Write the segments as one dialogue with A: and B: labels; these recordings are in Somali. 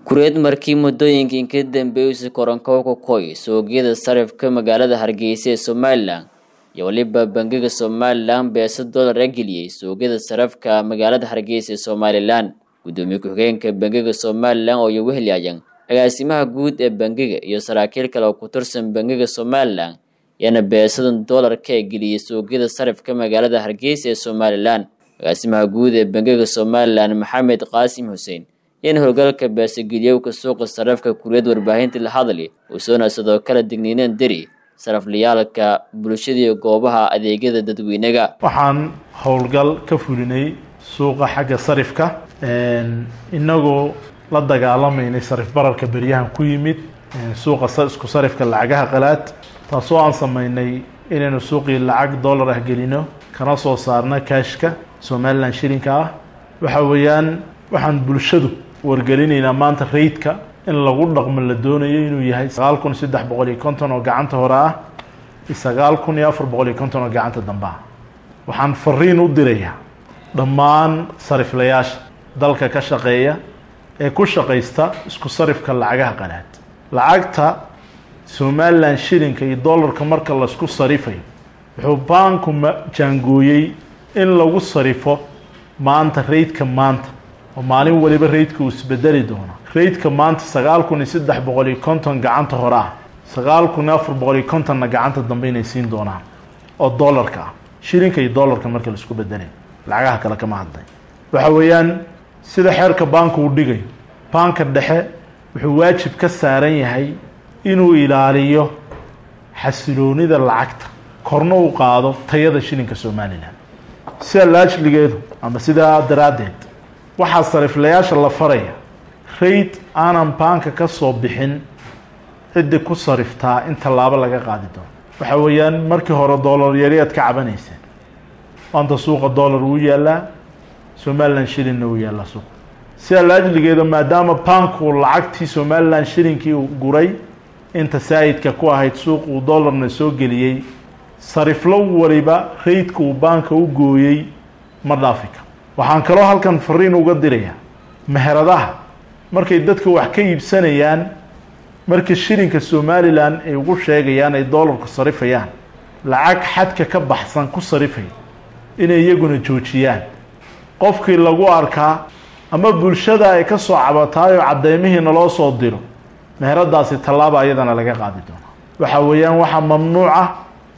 A: kureed markii muddooyinkii ka dambeeyey koronkow ku koy suuqyada sarifka magaalada hargeysa ee somalilan iyo weliba bangiga somalilan beesa dollar a geliyey suuqyada sarafka magaalada hargeysa ee somalilan guddoomiye ku-xigeenka bangiga somalilan oo iyogu helyayan agaasimaha guud ee bangiga iyo saraakiil kale oo ku tirsan bangiga somalilan yaana beesadan doolarka ee geliyey suuqyada sarifka magaalada hargeysa ee somalilan agaasimaha guud ee bangiga somalilan maxamed qaasim xuseen in howlgalka beesageliyowka suuqa sarafka kuriyad warbaahinta la hadli usoona sidoo kale digniineen deri saraflayaalka bulshadii goobaha adeegyada dadweynaga
B: waxaan howlgal ka fulinay suuqa xagga sarifka inagoo la dagaalamaynay sarif bararka beryahan ku yimid suuqa isku sarifka lacagaha qalaad taasoo aan sameynay inaynu suuqii lacag dollar ah gelino kana soo saarna kaashka somalilan shilinka ah waxa weeyaan waxaan bulshadu wargelinaynaa maanta raydka in lagu dhaqmo la doonayo inuu yahay sagaal kun saddex boqol iyo konton oo gacanta hore ah iyo sagaal kun iyo afar boqol iyo konton oo gacanta dambe ah waxaan fariin u dirayaa dhammaan sariflayaasha dalka ka shaqeeya ee ku shaqaysta isku sarifka lacagaha qalaad lacagta somalilan shilinka iyo dollarka marka laisku sarifayo wuxuu baanku jaangooyey in lagu sarifo maanta raydka maanta oo maalin waliba raydka uu isbedeli doono raydka maanta sagaal kun iyo saddex boqol iyo konton gacanta hore ah sagaal kun iyo afar boqol iyo kontonna gacanta dambe inay siin doonaan oo dollarka ah shilinka iyo dollarka marka laisku bedelay lacagaha kale kama hadlay waxa weeyaan sida xeerka baanku uu dhigayo baanka dhexe wuxuu waajib ka saaran yahay inuu ilaaliyo xasiloonida lacagta korna uu qaado tayada shilinka somalilan sida laajligeedu ama sidaa daraaddeed waxaa sariflayaasha la faraya rayd aanan baanka ka soo bixin ciddi ku sariftaa in tallaabo laga qaadi doono waxa weeyaan markii hore dollar yari aad ka cabanayseen maanta suuqa dollar wuu yaalaa somalilan shilinna wuu yaallaa suuqa sida laajligeeda maadaama baanku lacagtii somalilan shilinkii uu guray inta saayidka ku ahayd suuq uu dollarna soo geliyey sariflo waliba raydka uu baanka u gooyey ma dhaafi karo waxaan kaloo halkan fariin uga dirayaa meheradaha markay dadka wax ka iibsanayaan marka shilinka somalilan ay ugu sheegayaan ay dollarku sarifayaan lacag xadka ka baxsan ku sarifaya inay iyaguna joojiyaan qofkii lagu arkaa ama bulshada ay ka soo cabataayoo cadeymihiina loo soo diro meheradaasi tallaaba iyadana laga qaadi doona waxa weeyaan waxaa mamnuuc ah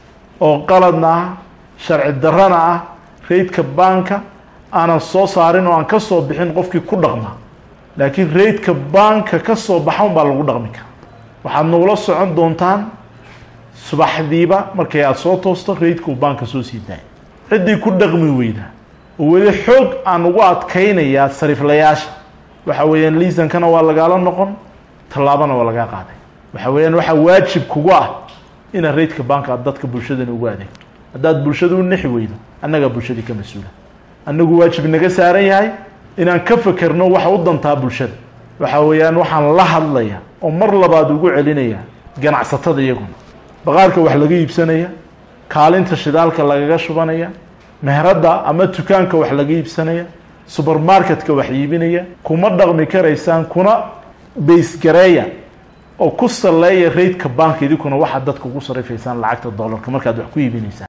B: oo qaladna ah sharci darrana ah raydka baanka aanan soo saarin oo aan ka soo bixin qofkii ku dhaqma laakiin raydka baanka ka soo baxa un baa lagu dhaqmi kara waxaad nagula socon doontaan subaxdiiba markay aada soo toosto raydka uu baanka soo sii daaya ciddii ku dhaqmi weyda oo weli xoog aan ugu adkaynayaa sariflayaasha waxa weeyaan liisankana waa lagaala noqon tallaabana waa lagaa qaaday waxa weeyaan waxaa waajib kugu ah inaad raydka baanka aad dadka bulshadana ugu adeegto haddaad bulshada u nexi weydo annagaa bulshadii ka mas-uula annagu waajib naga saaran yahay inaan ka fekerno waxa u dantaa bulshada waxa weeyaan waxaan la hadlaya oo mar labaad ugu celinaya ganacsatada iyaguna baqaarka wax laga iibsanaya kaalinta shidaalka lagaga shubanaya meherada ama dukaanka wax laga iibsanaya subermarketka wax iibinaya kuma dhaqmi karaysaan kuna baysgareeya oo ku saleeya raydka baanka idinkuna waxaad dadka ugu sarifaysaan lacagta dollarka markaad wax ku iibinaysaan